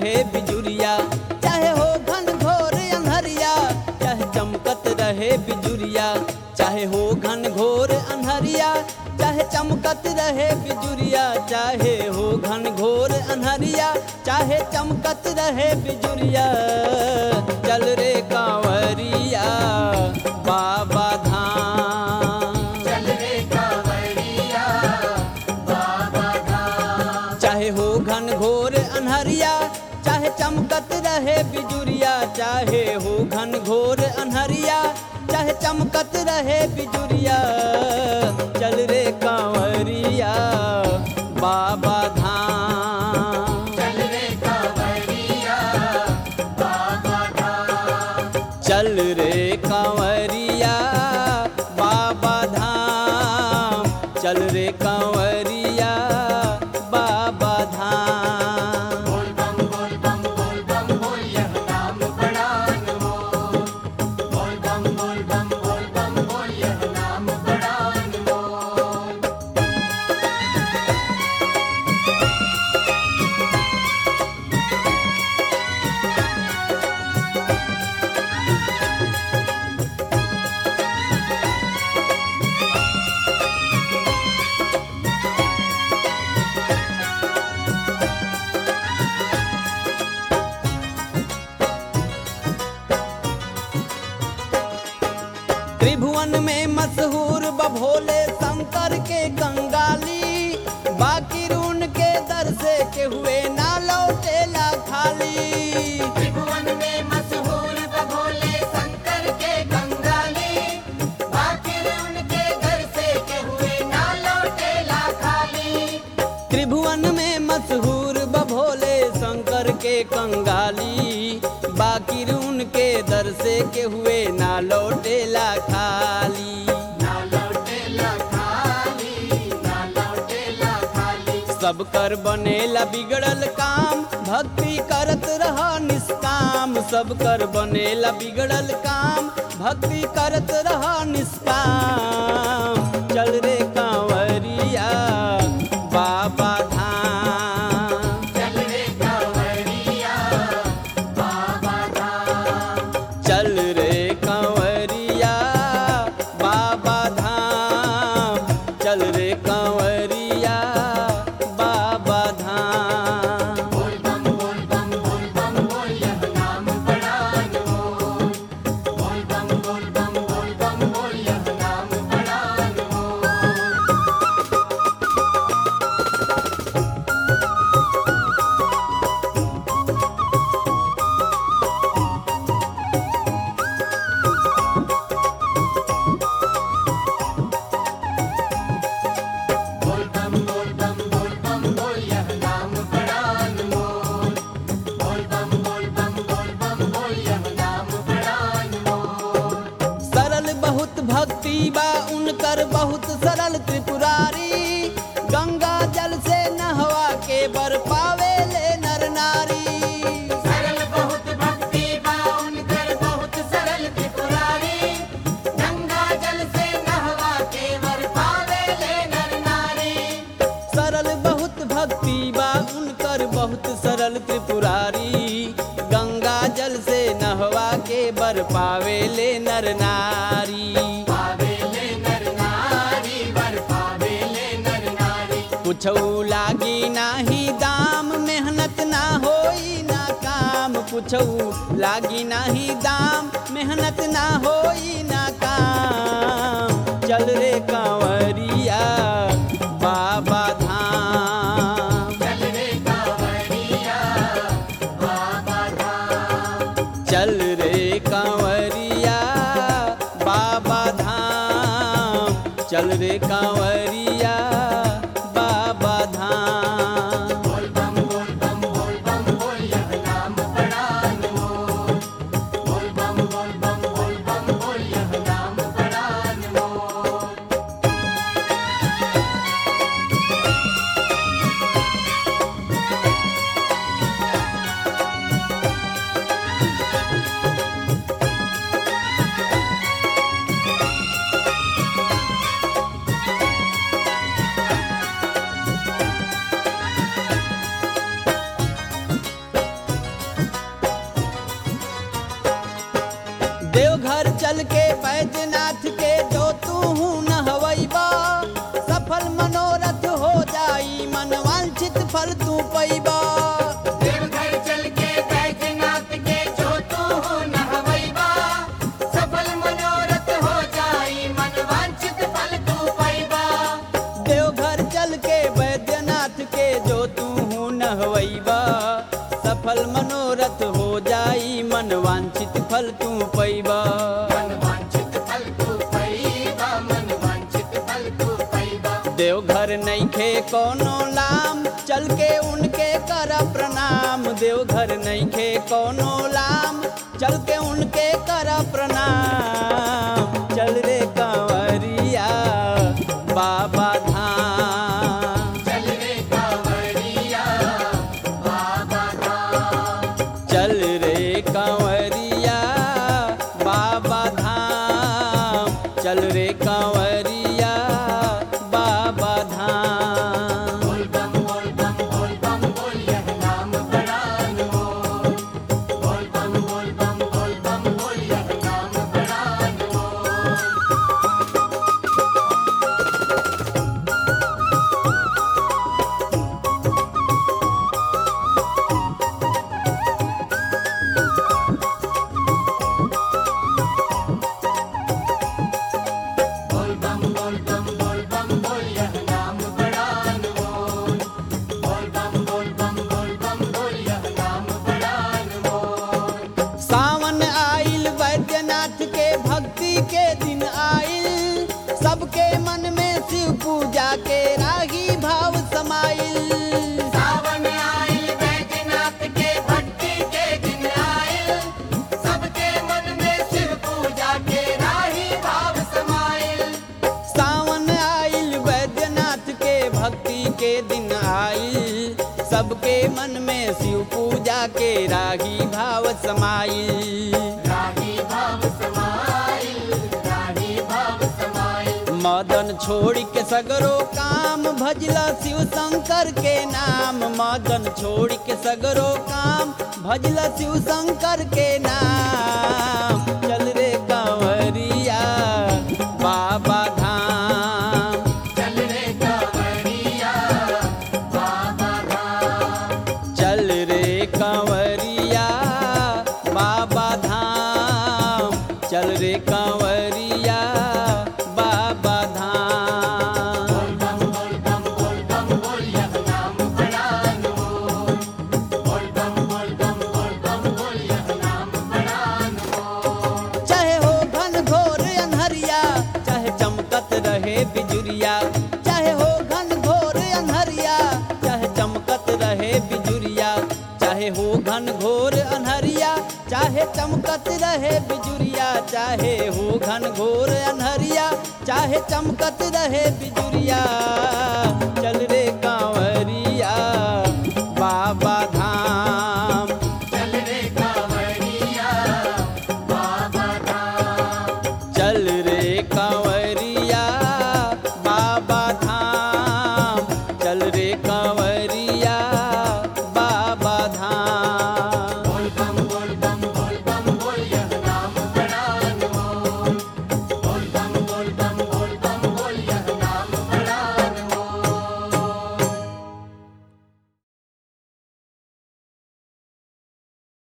रहे बिजुरिया चाहे हो घन घोर अंधरिया चाहे चमकत रहे बिजुरिया चाहे हो घन घोर अंधरिया चाहे चमकत रहे बिजुरिया चाहे हो घन घोर अंधरिया चाहे चमकत रहे बिजुरिया चल रे कांवरिया बाबा धाम चल रे कांवरिया बाबा धाम चाहे हो घन घोर अनहरिया चाहे चमकत रहे बिजुरिया चाहे हो घन घोर अनहरिया चाहे चमकत रहे बिजुरिया चल रे कांवरिया बाबा धाम चल रे कांवरिया बाबा धाम चल रे कांवरिया बाबा धाम चल रे कांवरिया बाबा धाम बोल बम बोल बम बोल बम बोल यह नाम बड़ा अनमोल बोल बम बोल बम बोल बम बोल यह नाम बड़ा अनमोल त्रिभुवन में मशहूर बभोले शंकर के कंगाली बाकी रून के दर से के हुए ना लौटेला खाली त्रिभुवन में मशहूर बभोले शंकर के कंगाली आखिर उनके घर से के हुए ना लौटेला खाली त्रिभुवन में मशहूर बभोले शंकर के कंगाली बाकी रून के दर से के हुए ना लौटेला खाली ना लौटेला खाली ना लौटेला खाली सब कर बनेला बिगड़ल काम भक्ति करत रह निष्काम सब कर बनेला बिगड़ल काम भक्ति करत रह निष्काम चल रे कांवरिया बाबा धाम चल रे कांवरिया बाबा धाम चल रे कांवरिया बाबा धाम चल रे कांवरिया बाबा धाम बोल बम बोल बम बोल बम बोल यह नाम बड़ा अनमोल बोल बम बोल बम बोल बम बोल यह नाम बड़ा अनमोल बोल बम बोल बम बोल बम बोल यह नाम बड़ा अनमोल बोल बम बोल बम बोल बम बोल यह नाम बड़ा अनमोल सरल बहुत भक्ति बा उनकर बहुत सरल त्रिपुरारी गंगा जल से नहवा के बर पावे ले नर नारी सरल बहुत भक्ति बा उनकर बहुत सरल त्रिपुरारी गंगा जल से नहवा के वर पावे ले नर नारी सरल बहुत भक्ति बा उनकर बहुत सरल त्रिपुरारी गंगा जल से नहवा के बर पावे ले नर नारी पावे ले नर नारी वर पावे ले नर नारी कुछऊ लागी नाही दाम मेहनत ना होई ना काम कुछऊ लागी नाही दाम मेहनत ना होई ना काम चल रे कांवरिया बाबा धाम चल रे कांवरिया बाबा धाम चल रे कांवरिया बाबा धाम चल रे कांवरिया बाबा धाम बोल बम बोल बम बोल बम बोल यह नाम बड़ा अनमोल बोल बम बोल बम बोल बम बोल यह नाम बड़ा अनमोल देवघर चल के बैजनाथ के जो तू नहवैबा सफल मनोरथ हो जाई मन वांछित फल तू पैबा देवघर चल के बैजनाथ के जो तू नहवैबा सफल मनोरथ हो जाई मन वांछित फल तू पैबा देवघर चल के बैद्यनाथ के जो तू नहवैबा सफल मनोरथ हो जाई मन वांछित फल तू पैबा मन वांछित फल तू पैबा मन वांछित फल तू पैबा देवघर नैखे कोनो लाम चल के उनके कर प्रणाम देवघर नैखे कोनो लाम चल के उनके कर प्रणाम चल रे कंवरिया बाबा धाम चल रे कांवरिया बाबा धाम चल रे कंवरिया बाबा धाम चल रे कंवरिया बाबा धाम बोल बम बोल बम बोल बम बोल यह नाम बड़ा अनमोल बोल बम बोल बम बोल बम बोल यह नाम बड़ा अनमोल बोल बम बोल बम बोल बम बोल यह नाम बड़ा अनमोल बोल बम बोल बम बोल बम बोल यह नाम बड़ा अनमोल सावन आइल वैद्यनाथ के भक्ति के दिन आइल सबके मन में शिव पूजा के रागी भाव समाइल सावन आइल बैजनाथ के भक्ति के दिन आइल सबके मन में शिव पूजा के राही भाव समाइल सावन आइल वैद्यनाथ के भक्ति के दिन आइल सबके मन में शिव पूजा के रागी भाव समाइल राही भाव समाइल राही भाव समाइल मदन छोड़ के सगरो काम भजला शिव शंकर के नाम मदन छोड़ के सगरो काम भजला शिव शंकर के नाम चल रे कंवरिया बाबा धाम चल रे कांवरिया बाबा धाम चल रे कंवरिया बाबा धाम चल रे कंवरिया बाबा धाम बोल बम बोल बम बोल बम बोल यह नाम बड़ा अनमोल बोल बम बोल बम बोल बम बोल यह नाम बड़ा अनमोल चाहे हो घन घोर अनहरिया चाहे चमकत रहे बिजुरिया चाहे हो घन घोर अनहरिया चाहे चमकत रहे बिजुरिया चाहे हो घन घोर अनहरिया चाहे चमकत रहे बिजुरिया चाहे हो घन घोर अनहरिया चाहे चमकत रहे बिजुरिया चल रे